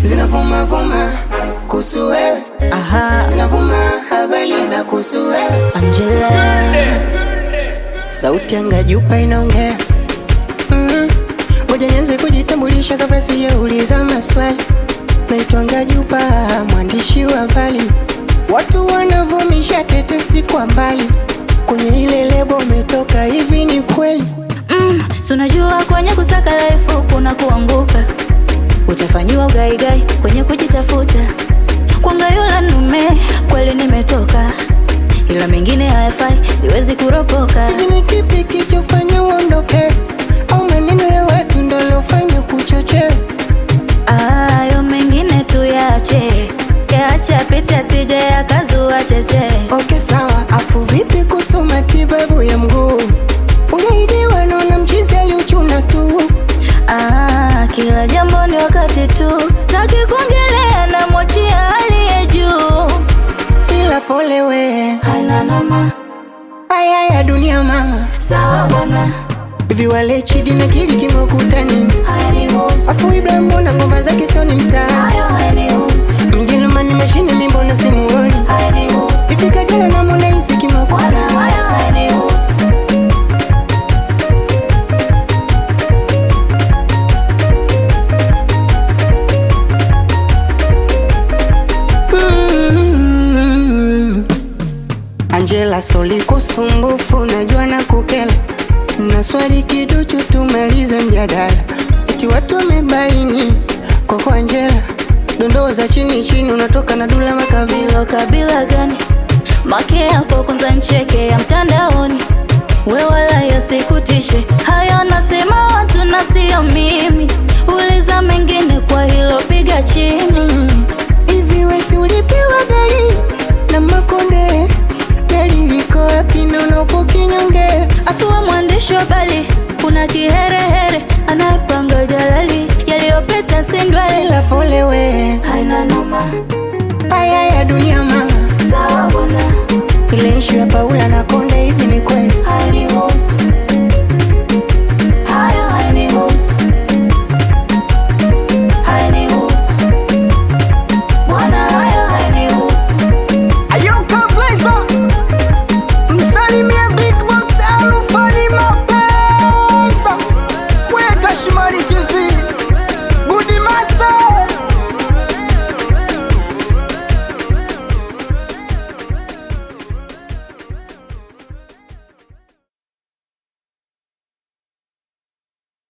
zinavuma vuma kuhusu wewe, Aha, zinavuma habari za kuhusu wewe. Angela. Sauti anga jupa inaongea Mm. Ngoja nianze kujitambulisha kabla sijauliza maswali. Naitwa Ngajupa, mwandishi wa habari. Watu wanavumisha tetesi kwa mbali, kwenye ile lebo umetoka, hivi ni kweli? Mm, si unajua kwenye kusaka life kuna kuanguka, utafanyiwa ugaigai kwenye kujitafuta. Kwanga yula nume kweli nimetoka, ila mengine hayafai, siwezi kuropoka. Hivi ni kipi kichofanya uondoke, au maneno ya watu ndo lofanya kuchochea? Ayo mengine tuyache, yaache apite, sije yakazua cheche. Okay, sawa. Afu vipi kuhusu matibabu ya mguu? Unaidiwa naona mchizi aliuchuna tu. Ah, kila jambo ni wakati tu, sitaki kuongelea na mwachia aliye juu. Ila pole we, Haina noma, haya ya dunia mama. sawa bwana, Hivi wale Chidi na Kidi kimekutani, hayanihusu afu Ibra mbona ngoma zake sio ni mtaa? hayo, hayanihusu Mjerumani mashine mi mbona simuoni? hayanihusu Hivi Kajala na Harmonize Bwana, kimekutani, hayo hayanihusu Mm. Angela Soli kusumbufu, najua na kukela na swali kiduchu, tumalize mjadala. Eti watu wamebaini kwako Angela, dondoo za chini chini, unatoka na Dula Makabila. Hilo kabila gani? Make yako kwanza ncheke ya mtandaoni, we wala yasikutishe hayo, nasema watu na sio mimi. Uliza mengine kwa hilo, piga chini. Mm. Hivi wesi ulipiwa gari na Makonde, gari liko wapi na unapo kinyonge? Afuwa mwandishi wa habari, kuna kiherehere anayepanga jalali, yaliyopita si ndwele. Ila pole we, Haina noma, haya ya dunia mama, sawa bwana, ile ishu ya Paula na Konde